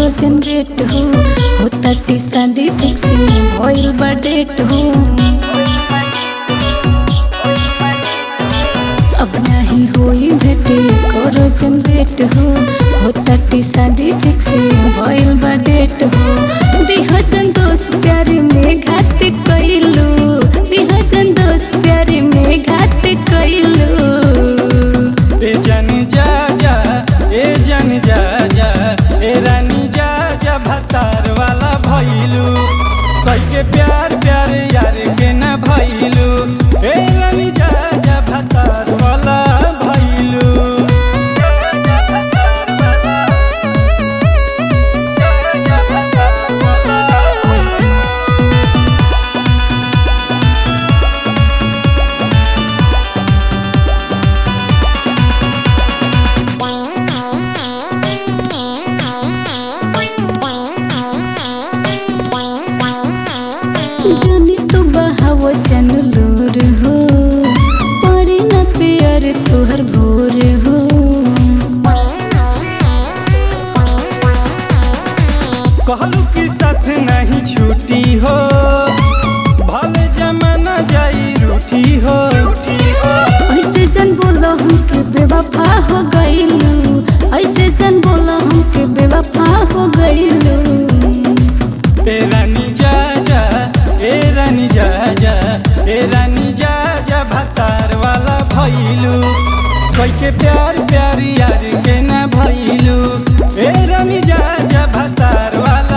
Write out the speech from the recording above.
करो जनरेट हो होता टी शादी फिक्स भइल बा डेट हो अब नहीं होई भेटे करो जनरेट हो होता टी शादी फिक्स भइल बा डेट हो दिह जन दोस्त प्यारे में घात कइलू दिह जन दोस्त प्यारे में घात कइलू ए जन जा जा ए जन जा जा ए रानी जा जा भतार वाला भइलू कई के प्यार प्यार यार के न भइलू ए रानी जा जा भतार वाला भइलू जनी तू बहाव जन लोर हो पड़े न प्यार तोहर भोर हो कहलू कि साथ नहीं छूटी हो भले जमाना जाई रूठी हो ऐसे जन बोला हमके बेवफा हो गईलू ऐसे जन बोला हमके बेवफा हो गईलू ए रानी जा जा ए रानी जा जा ए रानी जा जा भतार वाला भइलू कोई के प्यार प्यार यार के ना भइलू ए रानी जा जा भतार वाला